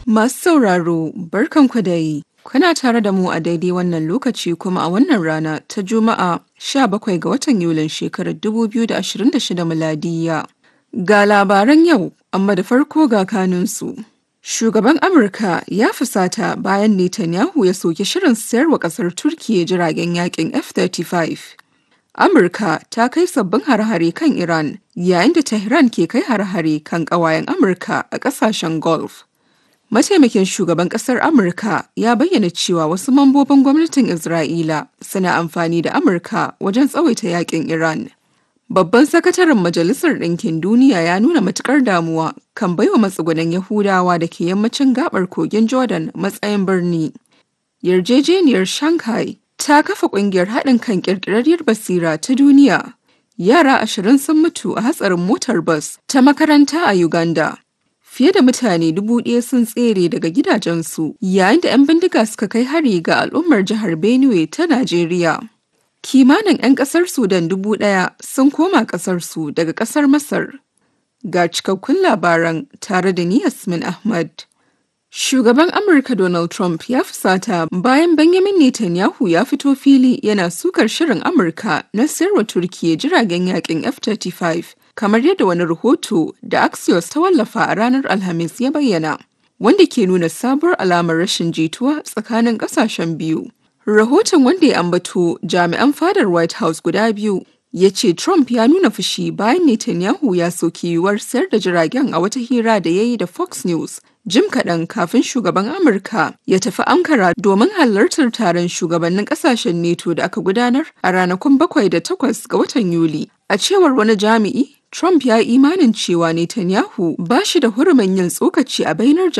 Masu sauraro, barkanku da yi. Kuna tare da mu a daidai wannan lokaci kuma a wannan rana ta Juma'a 17 ga watan Yulin shekarar 2026 miladiya. Ga labaran yau, amma da farko ga kanunsu. Shugaban Amurka ya fusata bayan Netanyahu ya soki shirin sayarwa ƙasar Turkiyya jiragen yakin F-35. Amurka ta kai sabbin hare-hare kan Iran yayin da Tehran ke kai hare-hare kan ƙawayen Amurka a ƙasashen Gulf. Mataimakin shugaban ƙasar Amurka ya bayyana cewa wasu mambobin gwamnatin Isra'ila suna amfani da Amurka wajen tsawaita yakin Iran. Babban sakataren Majalisar Ɗinkin Duniya ya nuna matukar damuwa kan baiwa matsugunan Yahudawa da ke yammacin gabar kogin Jordan matsayin birni. Yarjejeniyar Shanghai ta kafa ƙungiyar haɗin kan ƙirƙirarriyar basira ta duniya. Yara ashirin sun mutu a hatsarin motar bas ta makaranta a Uganda. Fiye da mutane dubu ɗaya sun tsere daga gidajensu yayin da 'yan bindiga suka kai hari ga al'ummar jihar Benue ta Najeriya. Kimanin 'yan ƙasar Sudan dubu ɗaya sun koma ƙasarsu daga ƙasar Masar. Ga cikakkun labaran tare da ni Yasmin Ahmad. Shugaban Amurka Donald Trump ya fusata bayan Benjamin Netanyahu ya fito fili yana sukar shirin Amurka na sayarwa Turkiyya jiragen yakin F-35 kamar yadda wani rahoto da Axios ta wallafa a ranar Alhamis ya bayyana, wanda ke nuna sabuwar alamar rashin jituwa tsakanin ƙasashen biyu. Rahoton wanda ya ambato jami'an fadar White House guda biyu ya ce Trump ya nuna fushi bayan Netanyahu ya soki yiwuwar sayar da jiragen a wata hira da ya yi da Fox News jim kaɗan kafin shugaban Amurka ya tafi Ankara domin halartar taron shugabannin ƙasashen NATO da aka gudanar a ranakun bakwai da takwas ga watan Yuli. A cewar wani jami'i, Trump ya yi imanin cewa Netanyahu ba shi da hurumin yin tsokaci a bainar